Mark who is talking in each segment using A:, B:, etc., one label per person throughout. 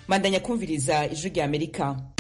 A: mandanya kumviriza ijwi rya amerika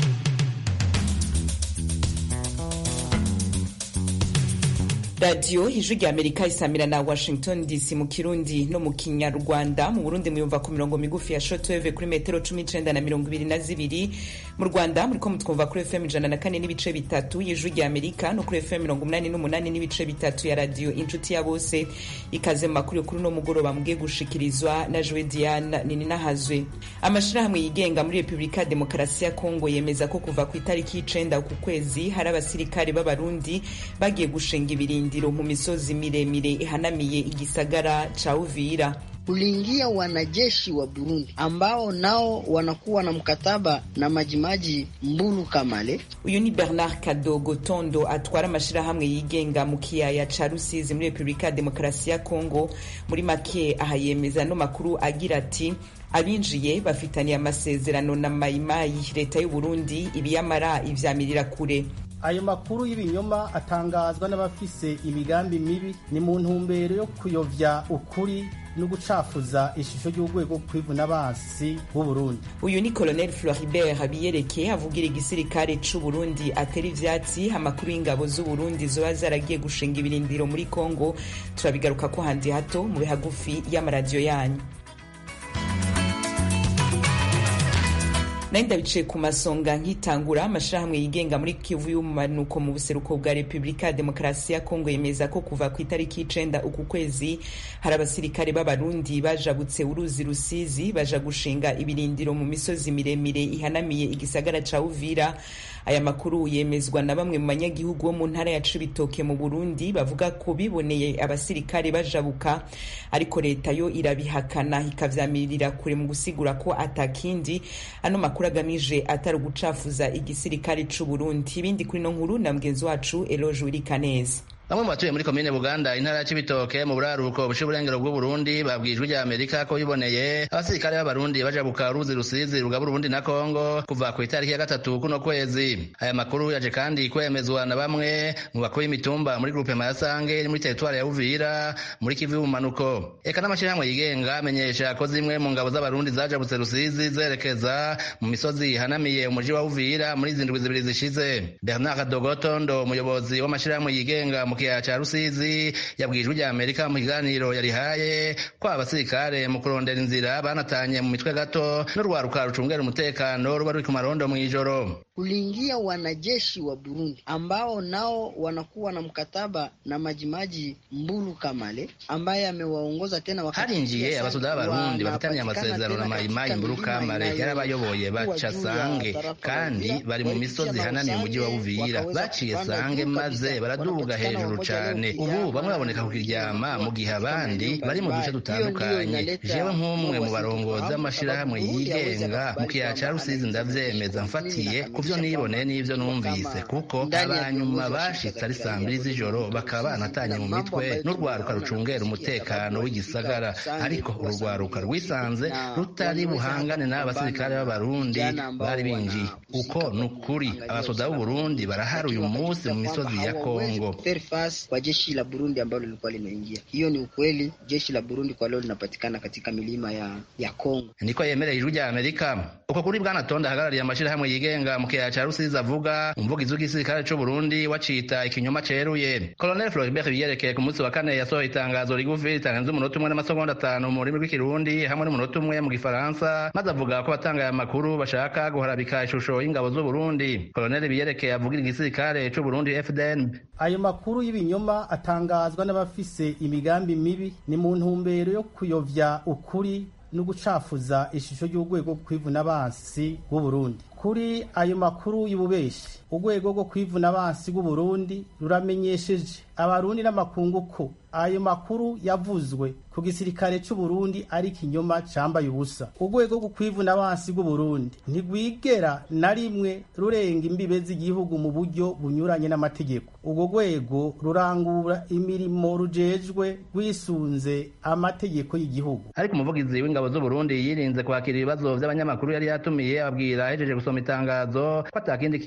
A: radiyo ijwi rya amerika isamira na washington dc mu kirundi no mu kinyarwanda mu burundi muyumva ku mirongo migufi ya shotweve kuri metero cumi n'icenda na mirongo ibiri na zibiri mu rwanda muriko mutwumva kuri fm ijana na kane n'ibice bitatu y'ijwi rya amerika no kuri fm mirongo umunani n'umunani n'ibice bitatu ya radiyo inshuti ya bose ikaze mu makuru kuri uno mugoroba mugiye gushikirizwa na jowe diane nininahazwe amashirahamwe yigenga muri repubulika ya demokarasi ya kongo yemeza ko kuva ku itariki y'icenda ku kwezi hari abasirikare b'abarundi bagiye gushinga ibirindiro mu misozi miremire ihanamiye igisagara cha Uvira
B: kuliingia wanajeshi wa Burundi ambao nao wanakuwa na mkataba na Majimaji Mbulu Kamale.
A: Uyu ni Bernard Kadogo Tondo atwara amashirahamwe yigenga mu kiyaya ca Rusizi muri Repubulika ya Demokarasi ya Kongo. Muri make aha yemeza no makuru agira ati abinjiye bafitaniye amasezerano na Mayimayi leta y'u Burundi ibiyamara ivyamirira kure
C: ayo makuru y'ibinyoma atangazwa n'abafise imigambi mibi ni mu ntumbero yo kuyovya ukuri no gucafuza ishusho y'urwego kwivuna basi b'uburundi
A: uyu ni colonel floribert habiyereke avugira igisirikare c'uburundi atera ivyatsi amakuru y'ingabo z'uburundi zoba zaragiye gushinga ibirindiro muri congo turabigaruka ko handi hato mu bihagufi y'amaradiyo yanyu nari ndabicaye ku masonga nkitangura amashirahamwe yigenga muri kivu y'umanuko mu buseruko bwa repubulika ya demokarasi ya kongo yemeza ko kuva ku itariki y'icenda uku kwezi hari abasirikare b'abarundi bajabutse uruzi rusizi baja gushinga ibirindiro mu misozi miremire ihanamiye igisagara ca uvira aya makuru yemezwa na bamwe mu banyagihugu bo mu ntara ya cibitoke mu burundi bavuga ko biboneye abasirikare bajabuka ariko leta yo irabihakana ikavyamirira kure mu gusigura ko atakindi ano makuru agamije atari ugucafuza igisirikare c'uburundi ibindi kuri no nkuru na mugenzi wacu eloge wirikaneza
D: bamwe mu batuye muri komine buganda intara ya cibitoke mu buraruko bushe uburengero bw'uburundi babwijwe rya amerika ko biboneye abasirikare b'abarundi bajabuka uruzi rusizi rugabura uburundi na kongo kuva ku itariki ya gatatu kuno kwezi aya makuru yaje kandi kwemezwa na bamwe mu bakuru y'imitumba muri grupe mayasange iri muri teritwari ya uvira muri kivu y'ubumanuko eka n'amashirahamwe yigenga amenyesha ko zimwe mu ngabo z'abarundi zajabutse rusizi zerekeza mu misozi ihanamiye umuji wa uvira muri zindwi zibiri zishize bernard dogotondo umuyobozi w'amashirahamwe yigenga mu kiyaya ca rusizi yabwijwe rya amerika mu kiganiro yarihaye ko abasirikare mu kurondera inzira banatanye mu mitwe gato n'urwaruka rucungera umutekano ruba ruri ku marondo mw'ijoro
B: kuliingia wanajeshi wa Burundi ambao nao wanakuwa na mkataba na Majimaji Mbulu Kamale ambaye amewaongoza tena wakati
D: harinjiye abasuda b'abarundi bafitaniye amasezerano na Majimaji Mbulu Kamale yarabayoboye baca sange kandi bari mu misozi ihanamiye umuji wa Uvira baciye sange maze baraduga hejuru cane ubu bamwe baboneka kukiryama mu gihe abandi bari mu duce dutandukanye jewe nk'umwe mu barongozi b'amashirahamwe yigenga mu kiyaya ca Rusizi ndavyemeza mfatiye kuvyo niboneye n'ivyo numvise kuko abanyuma bashitse ari saa mbiri z'ijoro bakaba banatanye mu mitwe n'urwaruka rucungera umutekano w'igisagara ariko urugwaruka rwisanze rutari buhangane n'aba basirikare b'abarundi bari binjiye uko ni ukuri abasoda b'uburundi barahari uyu munsi mu misozi ya kongo
B: kwa jeshi la Burundi ambalo lilikuwa limeingia. Hiyo ni ukweli, jeshi la Burundi kwa leo linapatikana katika milima ya ya Kongo.
D: Niko yemereye ijwi rya Amerika. Uko kuri bwana Tonda hagarariye amashirahamwe yigenga mu kiyaya ca Rusizi avuga umuvugizi w'igisirikare c'u Burundi wacita ikinyoma ceruye. Colonel Floribert Biyerekeye ku munsi wa kane yasohoye itangazo rigufi ritarenze umunota umwe n'amasegonda atanu mu rurimi rw'ikirundi hamwe n'umunota umwe mu gifaransa maze avuga ko abatangaye amakuru bashaka guharabika ishusho y'ingabo z'u Burundi. Colonel Biyerekeye avugira igisirikare c'u Burundi FDN.
C: ayo makuru y'ibinyoma atangazwa n'abafise imigambi mibi ni mu ntumbero yo kuyovya ukuri no gucafuza ishusho y'urwego kwivuna abansi b'uburundi kuri ayo makuru y'ububeshi urwego rwo kwivuna abansi b'uburundi ruramenyesheje abarundi n'amakungu ko ayo makuru yavuzwe ku gisirikare c'uburundi ari ikinyoma cambaye ubusa urwego rwo kwivuna abansi bw'uburundi ntigwigera na rimwe rurenga imbibe z'igihugu mu buryo bunyuranye n'amategeko urwo rwego rurangura imirimo rujejwe rwisunze amategeko y'igihugu
D: ariko umuvugizi w'ingabo z'uburundi yirinze kwakira ibibazo vy'abanyamakuru yari yatumiye ababwira ahejeje gusoma itangazo ko atakindi kintu co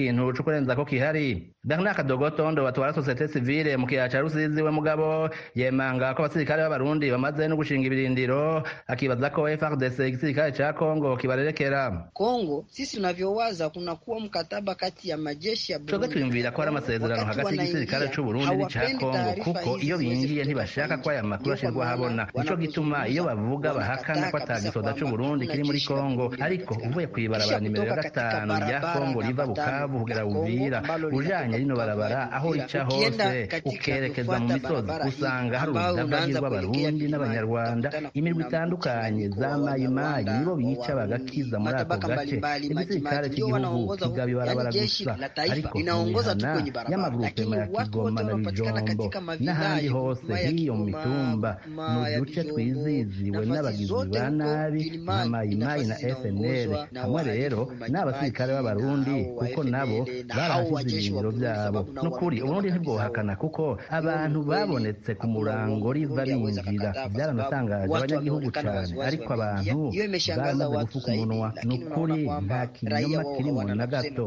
D: kurenza ko kihari bernard kadogotondo batwara sosiyete sivile mu kiyaya ca rusizi we mugabo yemanga ko abasirikare b'abarundi bamaze no gushinga ibirindiro akibaza ko frdc igisirikare ca kongo kibarerekera
B: Kongo sisi tunavyowaza kunakuwa mkataba kati ya majeshi ya
D: twebwe twiyumvira ko hari amasezerano hagati y'igisirikare c'uburundi n'ica kongo kuko iyo binjiye ntibashaka ko aya makuru ashirwa ahabona nico gituma iyo bavuga bahakana ko ata gisoda c'uburundi kiri muri kongo ariko uvuye kw'ibarabara nimero ya gatanu rya kongo riva bukavu kugera buvira ujanye rino barabara aho rica hose ukerekeza mu misozi usanga hari urudavagi rw'abarundi n'abanyarwanda imirwi itandukanye za mayimayi nibo bica bagakiza muri ako gace igisirikare cy'igihugu kigaba ibarabara gusa ariko imihana y'amagurupema ya kigoma na bijombo n'ahandi hose hiyo mu mitumba mu duce twiziziwe n'abagizi ba nabi nka mayimayi na fnl hamwe rero n'abasirikare b'abarundi kuko nabo barahasize ibirindiro byabo n'ukuri uburundi ntibwohakana kuko abantu babonetse ku murango riva binjira byaranatangaje abanyagihugu cyane ariko abantu baramaze gufuka umunwa ni ukuri nta kinyoma kirimo na gato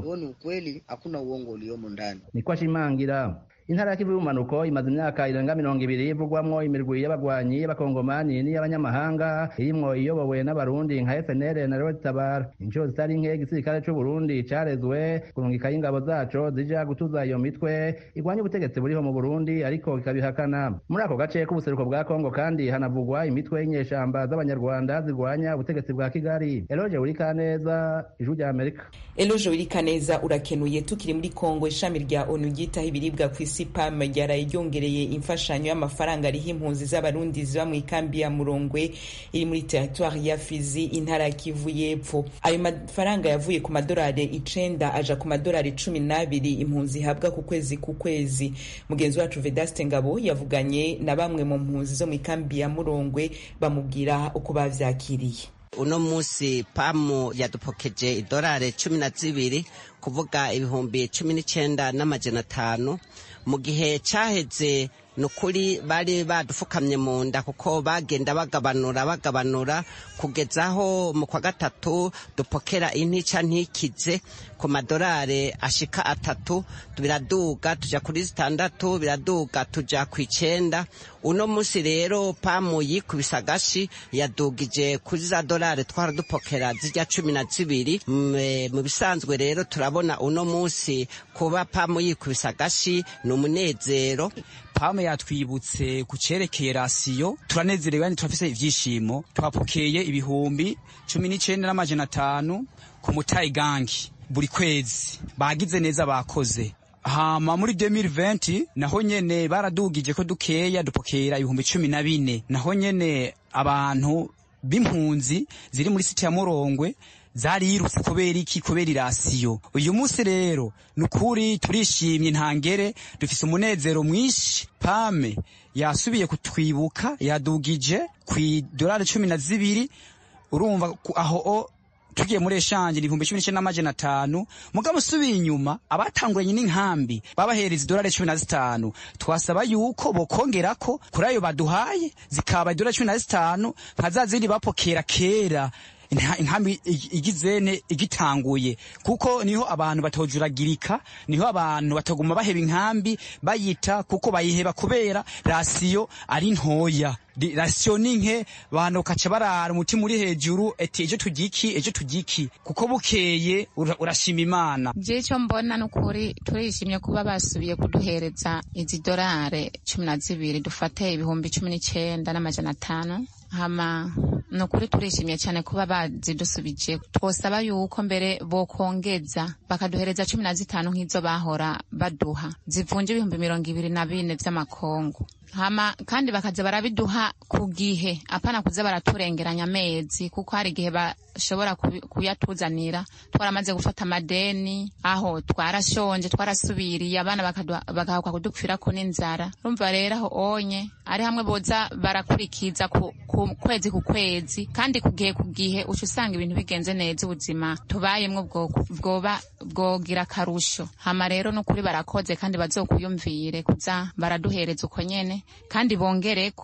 D: niko ashimangira intara ya kivu y'ubumanuko imaze imyaka irenga mirongo ibiri ivugwamwo imirwi y'abagwanyi y'abakongomani n'iy'abanyamahanga irimwo iyobowe n'abarundi nka fnl na rero tabara inshuro zitari nke igisirikare c'uburundi carezwe kurungikayo ingabo zaco zija gutuza iyo mitwe igwanya ubutegetsi buriho mu burundi ariko ikabihakana muri ako gace k'ubuseruko bwa kongo kandi hanavugwa imitwe y'inyeshamba z'abanyarwanda zirwanya ubutegetsi bwa kigali eloge wurikaneza ijwi rya amerika
A: eloge wurikaneza urakenuye tukiri muri kongo ishami rya onu ryitaho ibiribwa ku isi pam ryaraye ryongereye imfashanyo y'amafaranga ariho impunzi z'abarundi ziba mu ikambi ya murongwe iri muri teritwari ya fizi intara ya kivu y'epfo ayo mafaranga yavuye ku madolari icenda aja ku madolari cumi n'abiri impunzi ihabwa ku kwezi ku kwezi mugenzi wacu vedaste ngabo yavuganye na bamwe mu mpunzi zo mu ikambi ya murongwe bamubwira uko bavyakiriye
E: uno munsi pamu yadupokeje idolari cumi na zibiri kuvuga ibihumbi cumi n'icenda n'amajana atanu mu gihe caheze ni ukuri bari badufukamye mu nda kuko bagenda bagabanura bagabanura kugeza aho mu kwa gatatu dupokera intica ntikize ku madolari ashika atatu biraduga tuja kuri zitandatu biraduga tuja ku icenda uno munsi rero pamu yikubise agashi yadugije kuri za dolari twara dupokera zijya cumi na zibiri mu bisanzwe rero turabona uno munsi kuba pamu yikubise agashi ni umunezero
F: pamu yatwibutse ku cerekeye rasiyo turanezerewe kandi turafise ivyishimo twapokeye ibihumbi cumi n'icenda n'amajana atanu ku mutayi gangi buri kwezi bagize neza bakoze hama muri 2020 naho nyene baradugije ko dukeya dupokera ibihumbi cumi na bine naho nyene abantu b'impunzi ziri muri siti ya murongwe zarirutse kubera iki kubera irasiyo uyu munsi rero ni ukuri turishimye ntangere dufise umunezero mwinshi pame yasubiye kutwibuka yadugije ku idolari cumi na zibiri urumva aho tugiye muri eshanje ni ibihumbi cumi n'icenda n'amajana atanu mugabo usubiye inyuma abatanguranye n'inkambi babahereza idolari cumi na zitanu twasaba yuko bokongerako kuri ayo baduhaye zikaba idolari cumi na zitanu nka za zindi bapokera kera inkambi igizene igitanguye kuko niho abantu batojuragirika niho abantu bataguma baheba inkambi bayita kuko bayiheba kubera rasiyo ari ntoya rasiyo ni nke abantu bakaca barara umutima uri hejuru eti ejo tugiki ejo tugiki kuko bukeye urashima imana
G: je ico mbona nukuri turishimye kuba basubiye kuduhereza izi dorare cumi na zibiri dufate ibihumbi cumi n'icenda n'amajana atanu hama ni ukuri turishimye cyane kuba bazidusubije twosaba yuko mbere bokongeza bakaduhereza cumi na zitanu nk'izo bahora baduha zivunja ibihumbi mirongo ibiri na bine vy'amakongo hama kandi bakaza barabiduha ku gihe apana kuza baraturengeranya amezi kuko hari igihe bashobora kuyatuzanira twaramaze gufata amadeni aho twarashonje twarasubiriye abana bagahabwa kudupfirako n'inzara rumva rero aho onye ari hamwe boza barakurikiza ku, ku kwezi ku kwezi kandi ku gihe ku gihe uca usanga ibintu bigenze neza ubuzima tubayemwo bwoba bwogira akarusho hama rero n'ukuri barakoze kandi bazokuyumvire kuza baraduhereza uko nyene kandi bongereko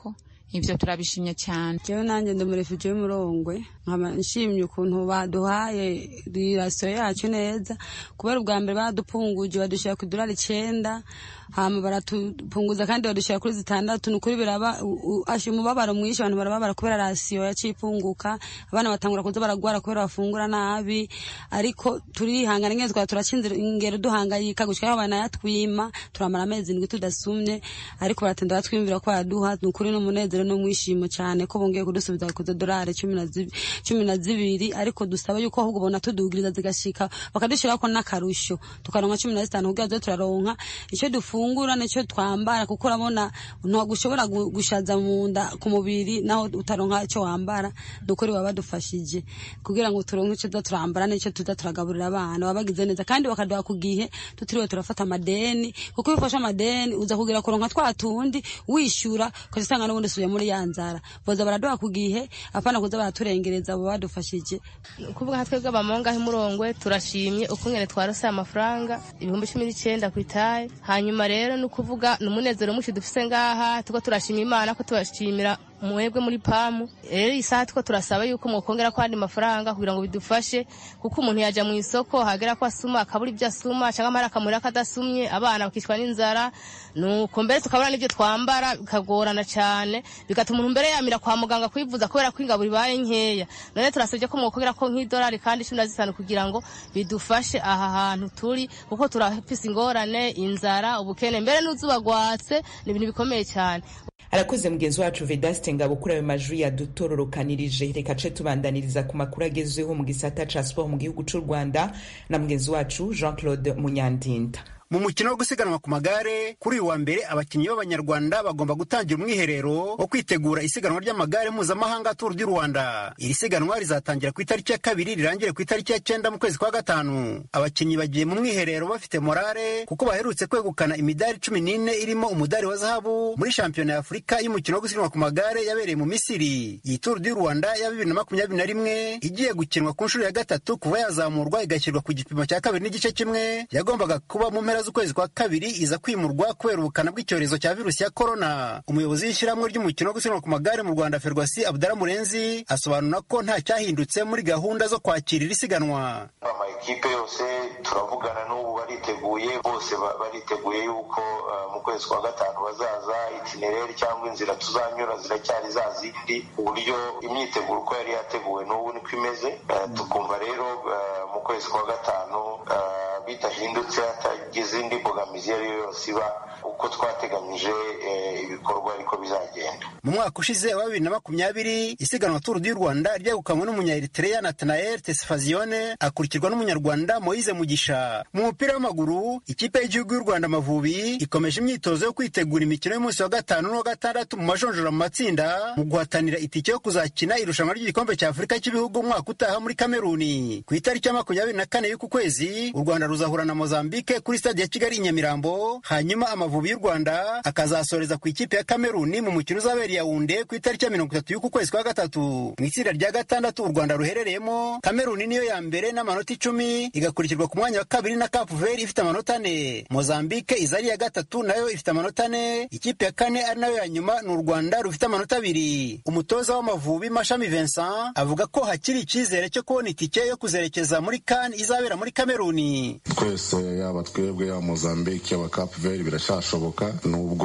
G: ivyo turabishimye cyane
H: jewe nanjye ndi umurefugee w'umurongwe nkaba nshimye ukuntu baduhaye rirasiyo yacu neza kubera ubwa mbere badupunguje badushyira ku idolari icenda hama baratupunguza kandi badushyira kuri zitandatu ni ukuri biraba asha umubabaro mwinshi abantu barababara kubera rasiyo yaciye ipunguka abana batangura kuza baragwara kubera bafungura nabi ariko turihangana nyine twaba turacinze ingero duhangayika gushika aho banayatwima turamara amezi indwi tudasumye ariko baratinda batwiyumvira ko bayaduha ni ukuri n'umunezero n'umwishimo cyane ko bongeye kudusubiza ku dorari cumi na zibiri ariko dusaba yuko ahubwo bona tudugiriza zigashika bakadushyirako n'akarusho tukaronka cumi na zitanu kugira tuze turaronka icyo dufungura nicyo twambara kuko urabona ntabwo ushobora gushaza mu nda ku mubiri naho utaronka icyo wambara ni ukuri baba badufashije kugira ngo turonke icyo tuza turambara n'icyo tuza turagaburira abana baba bagize neza kandi bakaduha ku gihe tutiriwe turafata amadeni kuko iyo ufashe amadeni uza kugira kuronka twa tundi wishyura ukaza usanga n'ubundi usubiye muri ya nzara boza baraduha ku gihe apana kuza baraturengereza abo badufashije
I: kuvuga nka twebwe abamonga h'umurongwe turashimye ukungene twarose amafaranga ibihumbi cumi n'icyenda ku itaye hanyuma rero ni ukuvuga ni umunezero mwinshi dufise ngaha tuko turashima imana ko tubashimira mwebwe muri pamu rero iyi saha two turasaba yuko mwokongera ko andi mafaranga kugira ngo bidufashe kuko umuntu yaja mu isoko hagera ko asuma akabura ibyo asuma cyangwa amara akamurira ko adasumye abana bakicwa n'inzara nuko mbere tukabura n'ibyo twambara bikagorana cyane bigatuma umuntu mbere yamira kwa muganga kwivuza kubera ko ingaburo ibaye nkeya none turasabye ko mwokongera ko nk'idolari kandi cumi na zitanu kugira ngo bidufashe aha hantu turi kuko turafise ingorane inzara ubukene mbere n'uzuba rwatse ni ibintu bikomeye cyane
A: arakoze mugenzi wacu vedaste ngabo kuri ayo majwi yadutororokanirije reka ce tubandaniriza ku makuru agezweho mu gisata ca siporo mu gihugu c'u rwanda na mugenzi wacu jean claude munyandinda
J: mu mukino wo gusiganwa ku magare kuri uyu wa mbere abakinnyi b'abanyarwanda bagomba gutangira umwiherero wo kwitegura isiganwa ry'amagare mpuzamahanga turu du rwanda iri siganwa rizatangira ku itariki ya kabiri rirangire ku itariki ya cyenda mu kwezi kwa gatanu abakinnyi bagiye mu mwiherero bafite morale kuko baherutse kwegukana imidari cumi n'ine irimo umudari wa zahabu muri shampiyona ya afurika y'umukino wo gusiganwa ku magare yabereye mu misiri iyi turu du rwanda ya bibiri na makumyabiri na rimwe igiye gukinwa ku nshuro ya gatatu kuva yazamurwa igashyirwa ku gipimo cya kabiri n'igice kimwe yagombaga kuba mu mpera z'ukwezi kwa kabiri iza kwimurwa kubera ubukana bw'icyorezo cya virusi ya korona umuyobozi w'ishyirahamwe ry'umukino wo gusiganwa ku magare mu rwanda ferwasi abudara murenzi asobanura ko nta cyahindutse muri gahunda zo kwakira iri siganwa
K: amakipe yose turavugana n'ubu bariteguye bose bariteguye yuko mu kwezi kwa gatanu bazaza itinereri cyangwa inzira tuzanyura ziracyari za zindi uburyo imyiteguro uko yari yateguwe n'ubu niko imeze tukumva rero mu kwezi kwa gatanu bitahindutse hatagize indi mbogamizi iyo ari yo yose iba uko twateganyije ibikorwa ariko bizagenda
J: mu mwaka ushize wa bibiri na makumyabiri isiganwa turu du rwanda ryegukanywe n'umunya-eritrea natanael tesfazione akurikirwa n'umunyarwanda moise mugisha mu mupira w'amaguru ikipe y'igihugu y'u rwanda amavubi ikomeje imyitozo yo kwitegura imikino y'umunsi wa gatanu n'uwa gatandatu mu majonjora mu matsinda mu guhatanira itike yo kuzakina irushanwa ry'igikombe cya afurika cy'ibihugu umwaka utaha muri kameruni ku itariki ya makumyabiri na kane y'uku kwezi u rwanda ruzahura na mozambique kuri stade ya kigali i nyamirambo hanyuma amavubi y'u rwanda akazasoreza ku ikipe ya kameruni mu mukino uzabereye yawunde ku itariki ya mirongo itatu y'uku kwezi kwa gatatu mu itsinda rya gatandatu u rwanda ruherereyemo kameruni niyo ya mbere n'amanota icumi igakurikirwa ku mwanya wa kabiri na cape vert ifite amanota ane mozambique iza ari iya gatatu nayo ifite amanota ane ikipe ya kane ari nayo ya nyuma ni u rwanda rufite amanota abiri umutoza w'amavubi mashami vincent avuga ko hakiri icyizere cyo kubona itike yo kuzerekeza muri kan izabera muri kameruni
L: twese yaba twebwe yaba mozambique yaba cape vert birashashoboka nubwo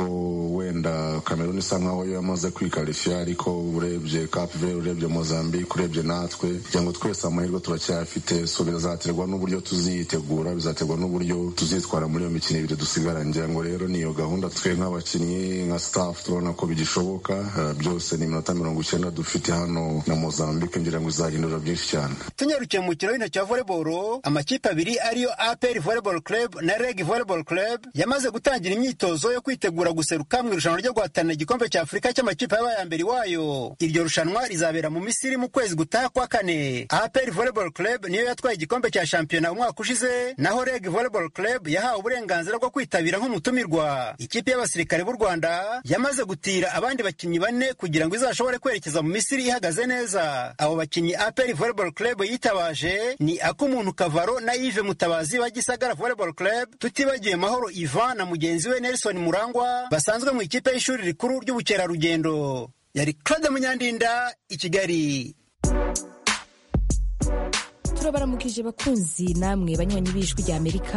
L: wenda kameruni isa nkaho yamaze kwikarifiya ariko urebye cape vert urebye mozambique urebye natwe kugira ngo twese amahirwe turacyafite so bizaterwa n'uburyo tuziyitegura bizaterwa n'uburyo tuzitwara muri iyo mikino ibiri dusigara ngira ngo rero niyo gahunda twe nk'abakinnyi nka staff turabona ko bigishoboka uh, byose ni iminota mirongo icyenda dufite hano na mozambique ngira ngo izahindura byinshi cyane
J: tunyarukiye mu mukino w'intoki wa volleyball amakipe abiri ariyo apr volleyball club na reg volleyball club yamaze gutangira imyitozo yo kwitegura guseruka mu irushanwa ryo guhatanira igikombe cya afurika cy'amakipe yabaye ya mbere iwayo iryo rushanwa rizabera mu misiri mu kwezi gutaha kwa kane apr volleyball club niyo yatwaye igikombe cya shampiyona umwaka ushize naho reg volleyball club yahawe uburenganzira bwo kwitabira nk'umutumirwa ikipe y'abasirikare b'u rwanda yamaze gutira abandi bakinnyi bane kugira ngo izashobore kwerekeza mu misiri ihagaze neza abo bakinnyi apr volleyball club yitabaje ni ak'umuntu kavaro na yves mutabazi wa gisagara volleyball club tutibagiwe mahoro ivan na mugenzi we nelson murangwa basanzwe mu ikipe y'ishuri rikuru ry'ubukerarugendo yari claude munyandinda i kigali
M: turabaramukije bakunzi namwe banywanyi b'ijwi rya amerika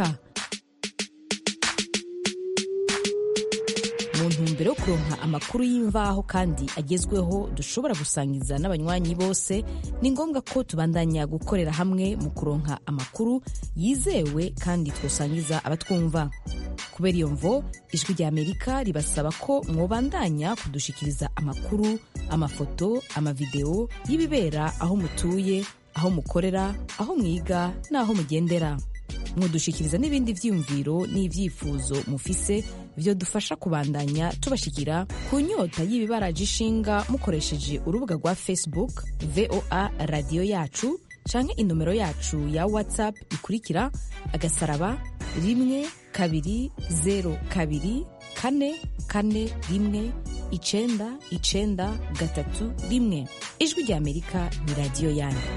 M: mu ntumbero yo kuronka amakuru y'imvaho kandi agezweho dushobora gusangiza n'abanywanyi bose ni ngombwa ko tubandanya gukorera hamwe mu kuronka amakuru yizewe kandi twosangiza abatwumva kubera iyo mvo ijwi rya amerika ribasaba ko mwobandanya kudushikiriza amakuru amafoto amavideo y'ibibera aho mutuye aho mukorera aho mwiga n'aho mugendera mudushikiriza n'ibindi vyiyumviro n'ivyifuzo mufise vyo dufasha kubandanya tubashikira ku nyota y'ibibaraje ishinga mukoresheje urubuga rwa facebook voa radiyo yacu canke inomero yacu ya whatsapp ikurikira agasaraba rimwe kabiri zero kabiri kane kane rimwe icenda icenda gatatu rimwe ijwi rya amerika ni radiyo yanyu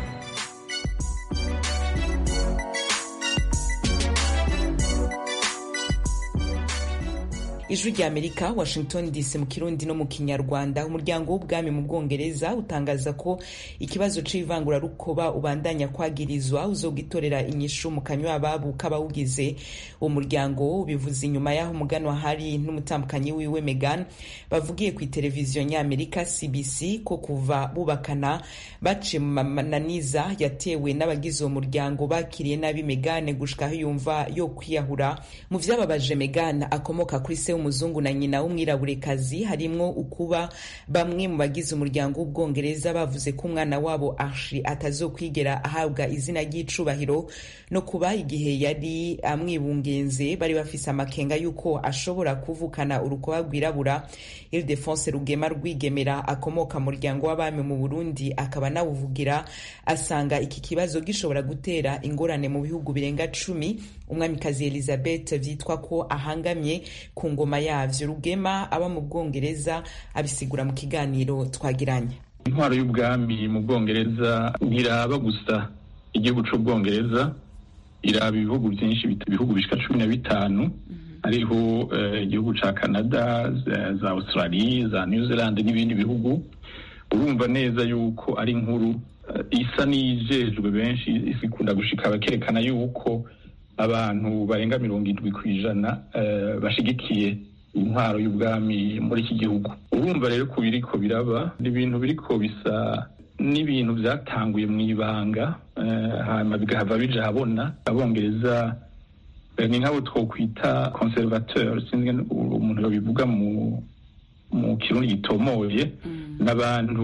A: ijwi rya amerika washington dc mu kirundi no mu kinyarwanda umuryango w'ubwami mu bwongereza utangaza ko ikibazo c'ivangurarukoba ubandanya kwagirizwa uzogitorera inyishu mu kanywa ababo k'abawugize uwo muryango ubivuze inyuma y'aho umuganwa hari n'umutambukanyi wiwe megan bavugiye ku televiziyo nyamerika cbc ko kuva bubakana baciye mu mananiza yatewe n'abagize uwo muryango bakiriye nabi megan gushika aho yumva yo kwiyahura mu vyababaje megan akomoka kuri se w'umuzungu na nyina w'umwiraburekazi harimwo ukuba bamwe mu bagize umuryango w'ubwongereza bavuze ko umwana wabo arshi atazokwigera ahabwa izina ry'icubahiro no kuba igihe yari amwibungenze bari bafise amakenga y'uko ashobora kuvukana urukoba rwirabura ildefonse rugema rwigemera akomoka mu muryango w'abami mu burundi akaba nawuvugira asanga iki kibazo gishobora gutera ingorane mu bihugu birenga cumi umwamikazi elizabeth vyitwa ko ahangamye ku ngoma yavyo rugema aba mu bwongereza abisigura mu kiganiro twagiranye
N: intwaro y'ubwami mu bwongereza ntiraba gusa igihugu c'ubwongereza iraba ibihugu byinshi ibihugu bishika cumi na bitanu hariho igihugu ca canada za australia za new zealand n'ibindi bihugu urumva neza yuko ari inkuru isa n'iyijejwe benshi ikunda gushika bakerekana yuko abantu barenga mirongo indwi ku ijana bashigikiye intwaro y'ubwami muri iki gihugu urumva rero ko biriko biraba ni ibintu biriko bisa n'ibintu byatanguye mu ibanga hanyuma bigahava bija habona abongereza ni nk'abo twokwita conservateur sinzi umuntu babivuga mu mu kirundi gitomoye n'abantu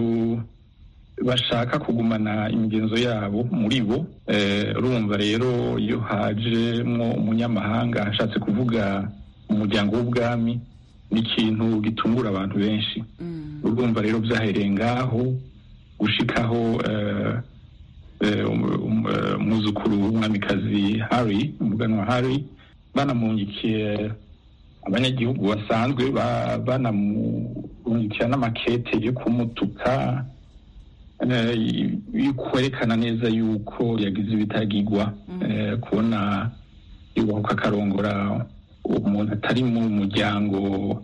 N: bashaka kugumana imigenzo yabo muri bo urumva rero iyo hajemwo umunyamahanga ashatse kuvuga umuryango w'ubwami ni ikintu gitungura abantu benshi urumva rero byahereye ngaho gushikaho umwuzukuru w'umwamikazi harry umuganwa harry banamunyikiye abanyagihugu basanzwe banamungikira n'amakete yo kumutuka kwerekana neza yuko yagize ibitagigwa kubona yubahuka akarongora umuntu atari mu muryango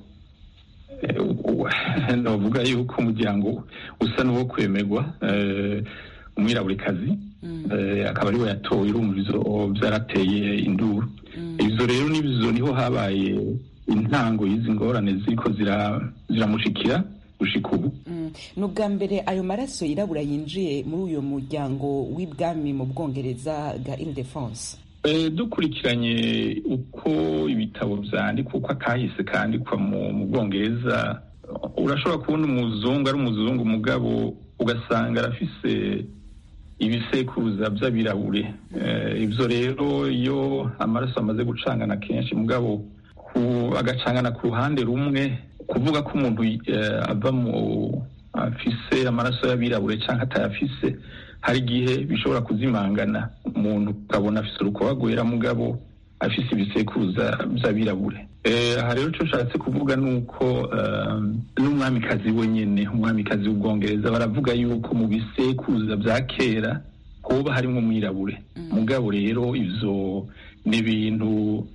N: navuga yuko umuryango usa n'uwo kwemerwa umwiraburikazi akaba ariwe yatowe urumva izo byarateye induru izo rero n'izo niho habaye intango y'izi ngorane ziriko ziramushikira gushika ubu
A: ni ubwa mbere ayo maraso yirabura yinjiye muri uyu muryango w'ibwami mu bwongereza bwa ildefonse
N: dukurikiranye uko ibitabo byandikwa uko akahise kandikwa mu bwongereza urashobora kubona umuzungu ari umuzungu umugabo ugasanga arafise ibisekuruza by'abirabure ibyo rero iyo amaraso amaze gucangana kenshi mugabo agacangana ku ruhande rumwe kuvuga ko umuntu ava mu afise amaraso y'abirabure cyangwa atayafise hari igihe bishobora kuzimangana umuntu ukabona afise urukoba rwera mugabo afise ibisekuruza by'abirabure aha rero icyo nshatse kuvuga ni uko n'umwamikazi wenyine umwamikazi w'ubwongereza baravuga yuko mu bisekuruza bya kera hoba harimo umwirabure mugabo rero ibyo ni ibintu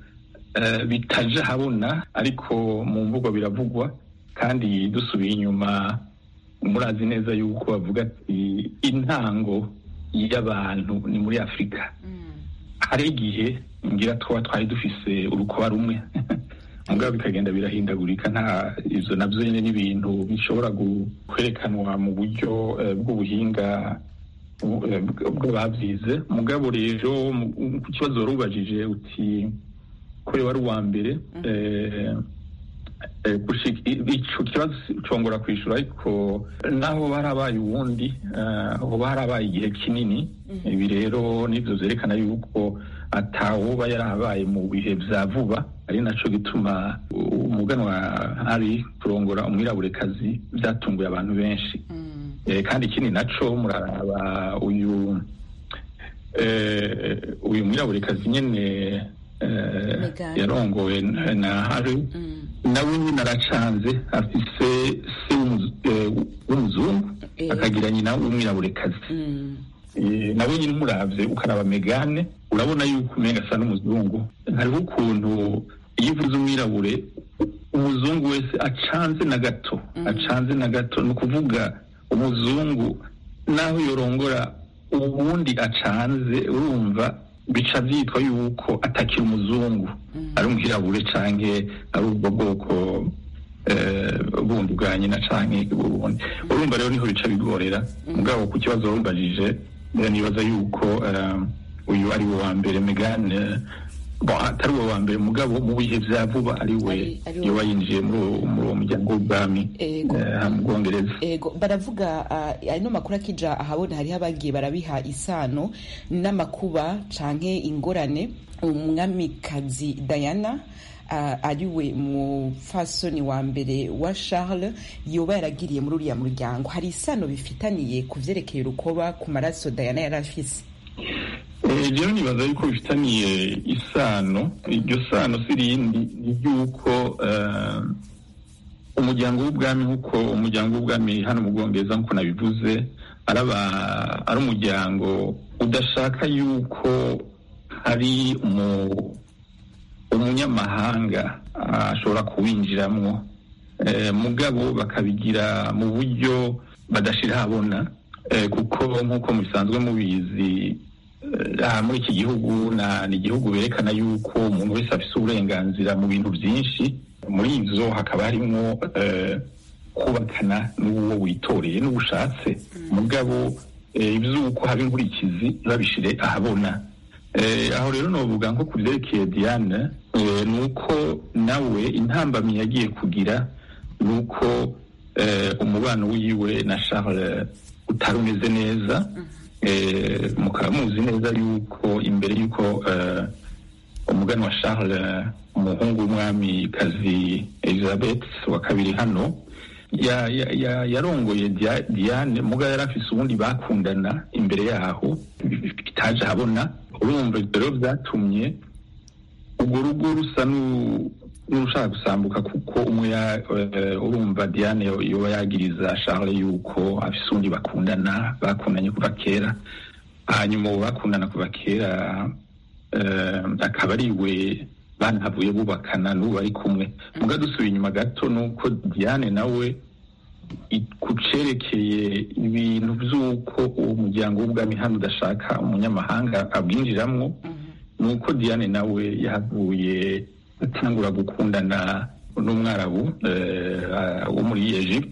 N: bitaje habona ariko mu mvugo biravugwa kandi dusubiye inyuma murazi neza yuko bavuga ati intango y'abantu ni muri afurika hari igihe ngira twaba twari dufise urukoba rumwe mugabo bikagenda birahindagurika nta ivyo navyo nyene n'ibintu bishobora kwerekanwa mu buryo bw'ubuhinga bw'abavyize mugabo rero ku kibazo wari ubajije uti kuri wari uwa mbere ico kibazo congora kwishura ariko naho barabaye uwundi hoba harabaye igihe kinini ibi rero nivyo vyerekana yuko atawoba yarabaye mu bihe vya vuba ari naco gituma umuganwa hari kurongora umwiraburekazi vyatunguye abantu benshi kandi ikindi naco muraraba uyu uyu mwiraburekazi nyene yarongowe na hari nawe nyine aracanze afise se w'umuzungu akagira nyina w'umwiraburekazi nawe nyine umuravye ukaraba megane urabona yuko umenga asa n'umuzungu hariho ukuntu iyo uvuze umwirabure umuzungu wese acanze na gato acanze na gato ni ukuvuga umuzungu naho yorongora ubundi acanze urumva bica byitwa yuko atakira umuzungu ari umwirabure canke ari ubwo bwoko bundi bwa nyina canke burundi urumva rero niho bica bigorera mugabo ku kibazo warumbajije nibaza yuko uyu ari we wa mbere megane atari uwo wa mbere mugabo mu bihe vya vuba ari we yoba yinjiye muri uwo muryango w'ubwami mu bwongereza
A: ego baravuga ano makuru akija ahabona hariho abagiye barabiha isano n'amakuba canke ingorane umwamikazi diana uh, ariwe mufasoni wa mbere wa charles yoba yaragiriye muri uriya muryango hari isano bifitaniye ku vyerekeye urukoba ku maraso diana yari afise
N: rero nibaza yuko bifitaniye isano iryo sano si rindi ni ry'uko umuryango w'ubwami nk'uko umuryango w'ubwami hano mu bwongereza nk'uko nabivuze ari umuryango udashaka yuko hari umunyamahanga ashobora kuwinjiramwo mugabo bakabigira mu buryo badashira habona kuko nk'uko mubisanzwe mubizi aha muri iki gihugu ni igihugu berekana yuko umuntu wese afite uburenganzira mu bintu byinshi muri ibyo hakaba harimo kubakana n'uwo witoreye n'ubushatse mugabo iby'uko haba inkurikizi babishire ahabona aho rero navuga nko ku byerekeye diane ni uko nawe intambamyi yagiye kugira ni uko umubano wiwe na charles utari umeze neza mukaba muzi neza yuko imbere y'uko umugani wa charles umuhungu w'umwamikazi elizabeth wa kabiri hano yarongoye diane muga yari afise ubundi bakundana imbere yaho bitaje ahabona urumva rero byatumye urwo rugo rusa n'urushaka gusambuka kuko umwe urumva diane yoba yagiriza charles yuko afise ubundi bakundana bakundanye kuva kera hanyuma ubu bakundana kuva kera akaba ari we banahavuye bubakana n'ubu bari kumwe muga dusubiye inyuma gato ni uko diane nawe ku cerekeye ibintu by'uko uwo muryango w'ubwami hano udashaka umunyamahanga abwinjiramwo ni uko diane nawe yahavuye atangura gukundana n'umwarabu wo muri egypte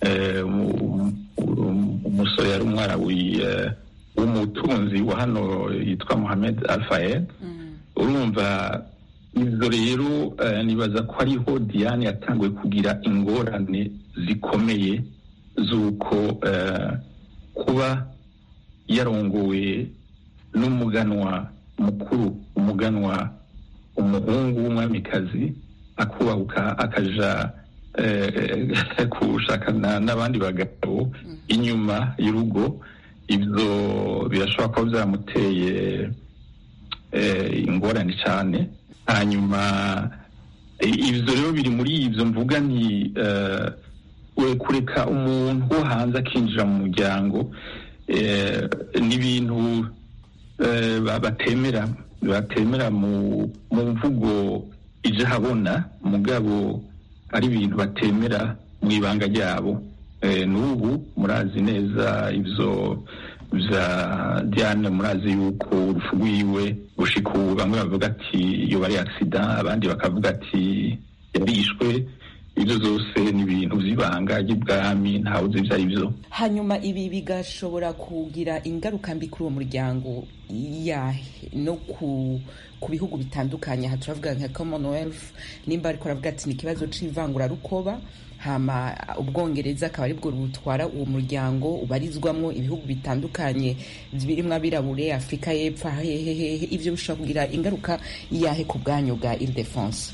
N: umusore yari umwarabu w'umutunzi wa hano yitwa mohamed alfayed urumva ibyo rero nibaza ko ariho diane yatanguye kugira ingorane zikomeye z'uko kuba yarongowe n'umuganwa mukuru umuganwa umuhungu w'umwamikazi akubahuka akaja gushakana n'abandi bagabo inyuma y'urugo ibyo birashobora kuba byamuteye ingorane cyane hanyuma ibyo rero biri muri ibyo mvuga nti kureka umuntu wo hanze akinjira mu muryango ni ibintu batemera batemera mu mvugo ije habona mugabo ari ibintu batemera mu ibanga ryabo n'ubu murazi neza ibyo bya diane murazi yuko urupfu rwiwe gushika ubu bamwe bavuga ati iyo bari agisida abandi bakavuga ati yarishwe ibyo zose ni ibintu by'ibanga ry'ibwami ntawe uzi ibyo ari byo
A: hanyuma ibi bigashobora kugira ingaruka mbi kuri uwo muryango yahe no ku ku bihugu bitandukanye aha turavuga nka commonwealth nimba ariko aravuga ati ni ikibazo c'ivangurarukoba hama ubwongereza akaba aribwo butwara uwo muryango ubarizwamo ibihugu bitandukanye birimo abirabure afurika y'epfo hehehehe ivyo bishobora kugira ingaruka yahe ku bwanyu bwa ildefonse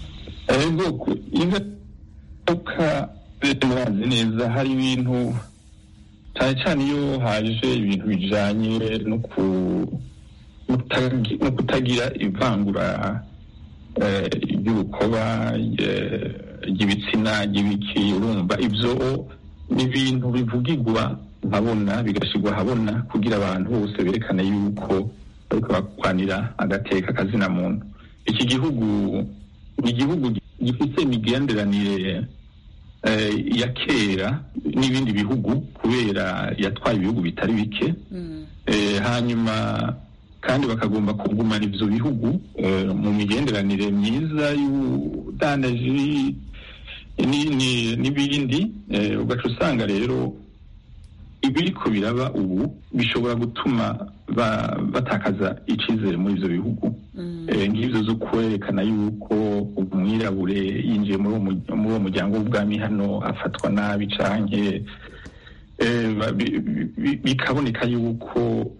N: ingaruka murazi neza hari ibintu cyane cyane iyo haje ibintu bijanye no ku no kutagira ivangura ry'urukoba ry'ibitsina ry'ibiki urumva ibyo ni ibintu bivugirwa habona bigashyirwa habona kugira abantu bose berekane yuko bariko bakwanira agateka kazina muntu iki gihugu ni igihugu gifite imigenderanire ya kera n'ibindi bihugu kubera yatwaye ibihugu bitari bike hanyuma kandi bakagomba kugumana ivyo bihugu mu migenderanire myiza y'ubudandaji n'ibindi ugaca usanga rero ibiriko biraba ubu bishobora gutuma batakaza icizere muri ivyo bihugu nk'ivyo zo kwerekana yuko umwirabure yinjiye muri uwo muryango w'ubwami hano afatwa nabi canke bikaboneka yuko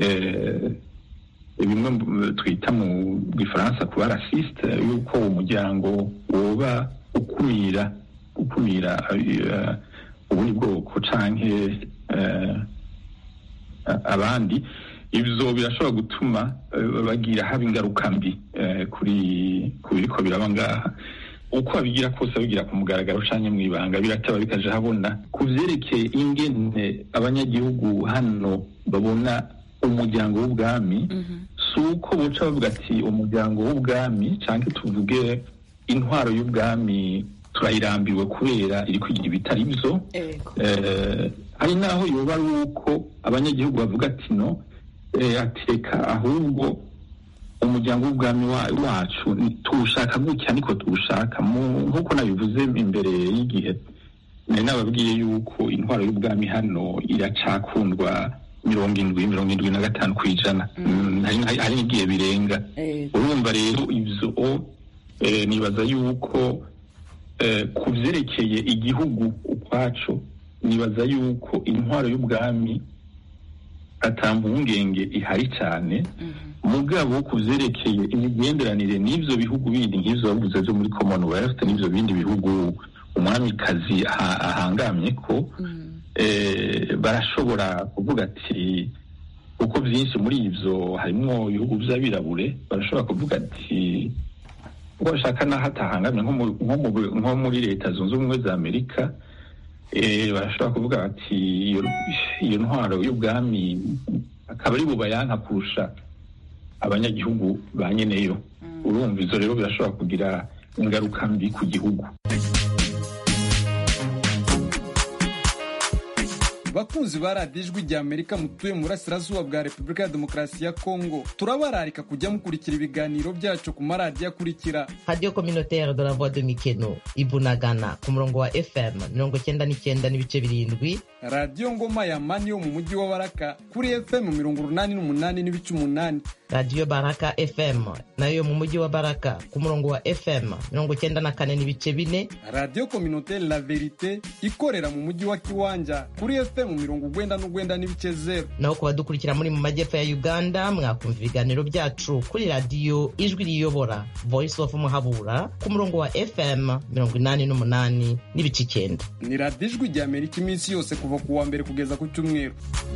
N: bimwe twita mu gifaransa kuba rasiste yuko uwo muryango woba ukumira ukumira ubundi bwoko canke abandi ivyo birashobora gutuma bagira haba ingaruka mbi kuri ku biriko biraba ngaha uko babigira kose babigira ku mugaragaro canke mw'ibanga birateba bikaja habona ku vyerekeye ingene abanyagihugu hano babona umuryango w'ubwami si uko buca bavuga ati umuryango w'ubwami canke tuvuge intwaro y'ubwami turayirambiwe kubera iri kwigira ibitari byo hari n'aho yoba ari uko abanyagihugu bavuga ati no ateka ahubwo umuryango w'ubwami wacu tuwushaka gutya niko tuwushaka nk'uko nabivuze imbere y'igihe nari nababwiye yuko intwaro y'ubwami hano iracakundwa mirongo indwi mirongo indwi na gatanu ku ijana hari n'igihe birenga urumva rero ibyo nibaza yuko ku byerekeye igihugu ukwacu nibaza yuko intwaro y'ubwami atampungenge ihari cyane mugabo ku byerekeye imigenderanire n'ibyo bihugu bindi nk'ibyo bavuze byo muri commonwealth n'ibyo bindi bihugu umwamikazi ahangamye ko barashobora kuvuga ati kuko byinshi muri ibyo harimo ibihugu by'abirabure barashobora kuvuga ati uko bashaka n'aho atahangamye nko muri leta zunze ubumwe za amerika barashobora kuvuga bati iyo ntwaro y'ubwami akaba ari bubayanka kurusha abanyagihugu ba nyeneyo urumva izo rero birashobora kugira ingaruka mbi ku gihugu
O: bakunzi ba radiyo ijwi rya amerika mutuye mu burasirazuba bwa repubulika ya demokarasi ya kongo turabararika kujya mukurikira ibiganiro byacu ku maradiyo akurikira
P: radiyo kominotere de la voix de mikeno ibunagana ku murongo wa fm mirongo icyenda n'icyenda n'ibice birindwi
O: radiyo ngoma ya mani yo mu mujyi wa baraka kuri fm mirongo urunani n'umunani n'ibice umunani
P: radiyo baraka fm nayo yo mu mujyi wa baraka ku murongo wa fm mirongo icyenda na kane n'ibice bine
O: radiyo kominotere la verite ikorera mu mujyi wa kiwanja kuri fm mirongo ugwenda n'ugwenda n'ibice zero
P: naho ku badukurikira muri mu majyepfo ya uganda mwakumva ibiganiro byacu kuri radiyo ijwi riyobora voice of muhabura ku murongo wa fm mirongo inani n'umunani n'ibice icyenda
O: ni radiyo ijwi rya amerika iminsi yose kuva ku wa mbere kugeza ku cyumweru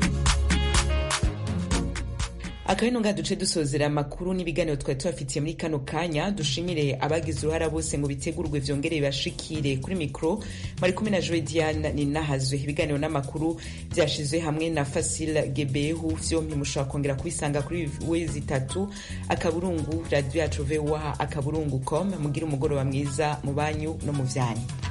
A: akabino nga duce dusozera amakuru n'ibiganiro twari tubafitiye muri kano kanya dushimire abagize uruhara bose ngo bitegurwe vyongere bibashikire kuri mikro bari kumwe na Joy Diane ninahazwe ibiganiro n'amakuru byashizwe hamwe na Fasil Gebehu vyompi mushobora kongera kubisanga kuri wezi itatu akaburungu radio yacu VOA akaburungu com mugira umugoroba mwiza mu banyu no mu vyanyu